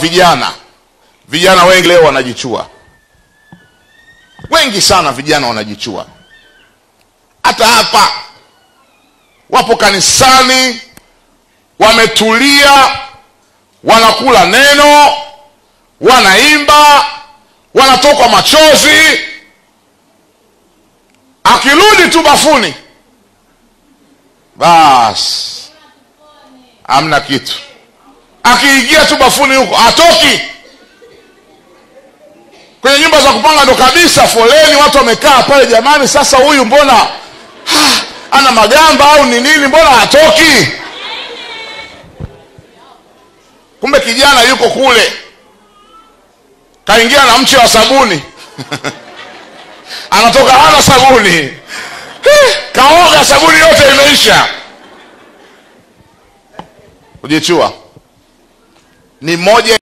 vijana vijana wengi leo wanajichua wengi sana vijana wanajichua hata hapa wapo kanisani wametulia wanakula neno wanaimba wanatoka machozi akirudi tu bafuni basi hamna kitu akiingia tu bafuni huko atoki kwenye nyumba za kupanga ndo kabisa foleni watu wamekaa pale jamani sasa huyu mbona ha, ana magamba au ni nini mbona hatoki kumbe kijana yuko kule kaingia na mche wa sabuni anatoka hana sabuni kaoga sabuni yote imeisha kujichua ni moja